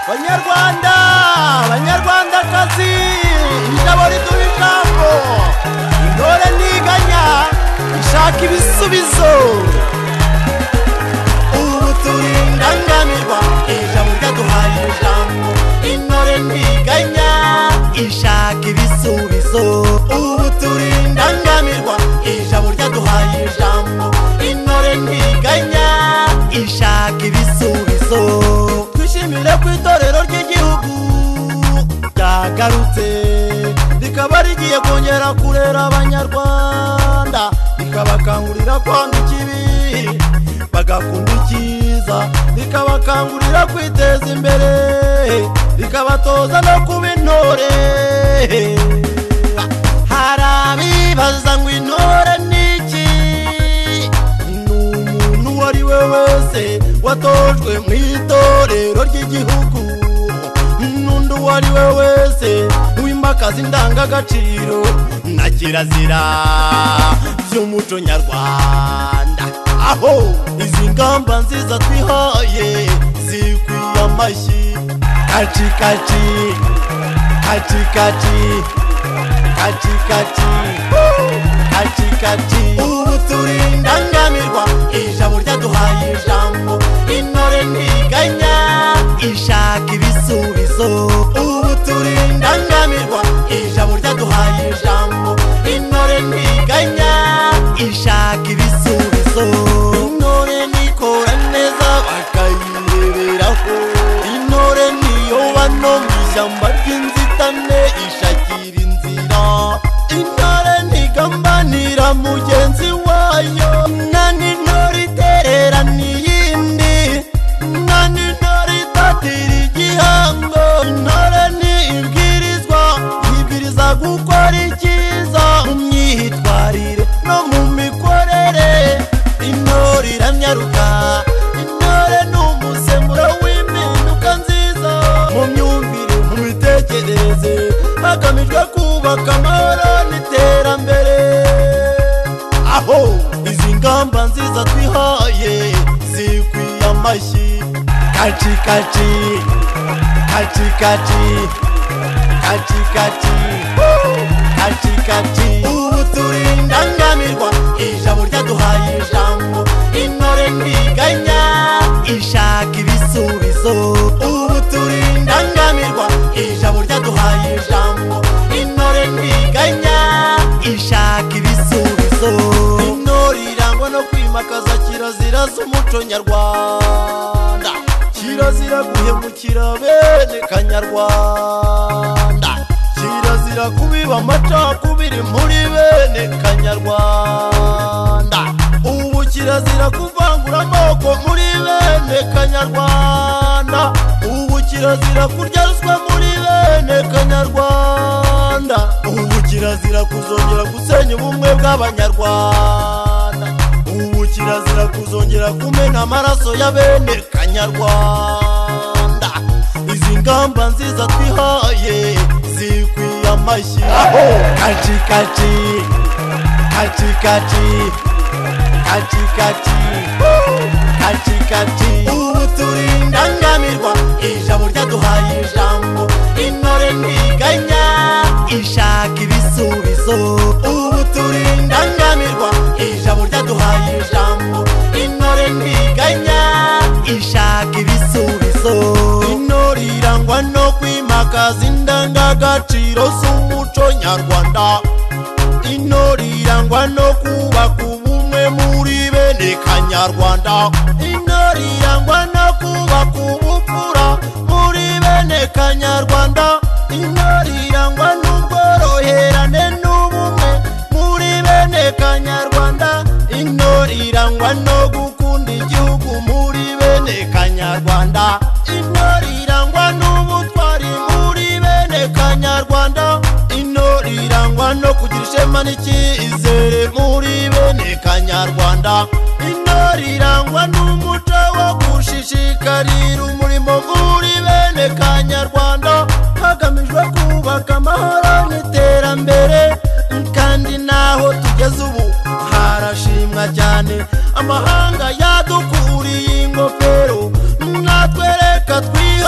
banyarwanda banyarwandakazi indabo riduha ijambo intore ntiganya ishaka ibisubizo ubu turi indangamirwa ijambo ryaduhaye ijambo intore ntiganya ishaka ibisubizo ubu turi indangamirwa ijambo ryaduhaye ijambo intore ntiganya ishaka ibisubizo dushimire ku itorero ry'igihugu ryagarutse rikaba rigiye kongera kurera abanyarwanda rikabakangurira kwanga ikibi bagakunda icyiza rikabakangurira kwiteza imbere rikabatoza no kuba intore hari abibaza ngo intore ni iki ni umuntu uwo ari we wese watojwe mu itorero ry'igihugu n'undi uwo ari we wese wimakaza indangagaciro na kirazira by'umuco nyarwanda aho izi ngamba nziza twihaye zikwiye amashyi kacikaci kacikaci kacikaci kacikaci ubu turi indangamirwa ijambo ryaduhaye ijambo intore ntiganya ishaka ibisubizo ubu turi indangamirwa ijambo ryaduhaye ijambo intore ntiganya ishaka ibisubizo intore nikora neza bakayireberaho intore niyoba no mu ishyamba ry'inzitane ishakira inzira intore ntigambanira mugenzi wayo nani intore iterera n'iyindi nani intore itatira igihango intore ni ibwirizwa yibwiriza gukora icyiza mu myitwarire no mu mikorere intore iranyaruka intore ni umusemuro w'impinduka nziza mu myumvire mu mitekerereze hagamijwe kubaka amahoro n'iterambere aho izi ngamba nziza twihaye zikwiye amashyi kacikaci kacikaci kacikaci kacikaci ubu turi indangamirwa ijambo ryaduhaye ijambo intore ntiganya ishaka ibisubizo ubu turi indangamirwa ijambo ryaduhaye ijambo intore ntiganya ishaka ibisubizo intore irangwa no kwimakaza kirazira z'umuco nyarwanda kirazira guhemukira bene kanyarwanda kirazira kubiba amacakubiri muri bene kanyarwanda ubu kirazira kuvangura amoko muri bene kanyarwanda ubu kirazira kurya ruswa muri bene kanyarwanda ubu kirazira kuzongera gusenya ubumwe bw'abanyarwanda ubu kirazira kuzongera kumena amaraso ya bene kanyarwanda izi ngamba nziza twihaye zikwiye amashyi kacikaci kacikaci kacikaci kacikaci ubu turi indangamirwa ijambo ryaduhaye ijambo intore ntiganya ishaka ibisubizo ubu turi indangamirwa ijambo ryaduhaye ijambo intore ntiganya ishaka ibisubizo intore irangwa no kwimakaza indangagaciro z'umuco nyarwanda intore irangwa no kubaka ubumwe muri bene kanyarwanda intore irangwa no kubaka ubupfura muri bene kanyarwanda intore irangwa n'ubworoherane n'ubumwe muri bene kanyarwanda intore irangwa no gukunda igihugu muri bene kanyarwanda intore irangwa n'ubutwari muri bene kanyarwanda intore irangwa no kugira ishema n'icyizere muri bene kanyarwanda intore irangwa n'umuco wo gushishikarira umurimo muri bene kanyarwanda hagamijwe kubaka amahoro n'iterambere kandi n'aho tugeze ubu harashimwa cyane amahanga yadukuriye ingofero natwe reka twihe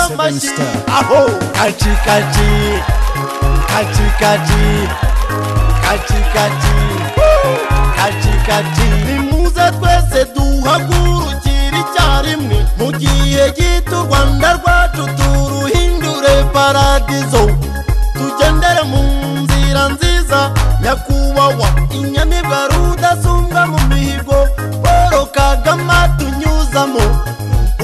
aho katikati katikati katikati woo, katikati nimuze twese duhagurukire icyarimwe mu gihe gito u rwanda rwacu turuhindure paradizo tugendere mu nzira nziza nyakubahwa inyamibwa rudasumbwa mu mihigo paul kagame atunyuzamo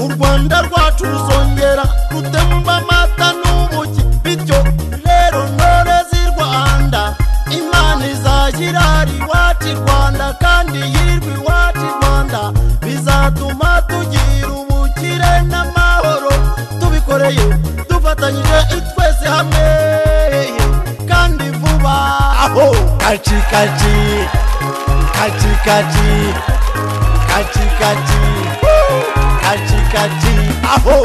u rwanda rwacu ruzongera rutemba amata n'ubuki bityo rero ntore z'i rwanda imana izashyira iwacu i rwanda kandi yirwe iwacu i rwanda bizatuma tugira ubukire n'amahoro tubikoreye dufatanyije twese hamwe kandi vuba aho kacikaki kacikaki kacikaki kacikati aho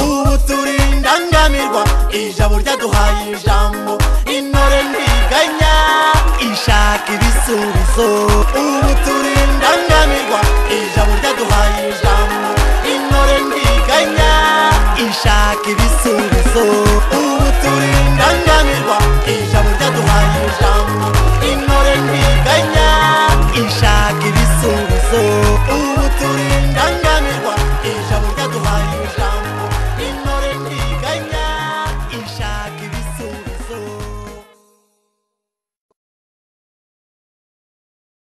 ubu turindangamirwa ijabo ryaduhaye ijambo intore ntiganya ishaka ibisubizo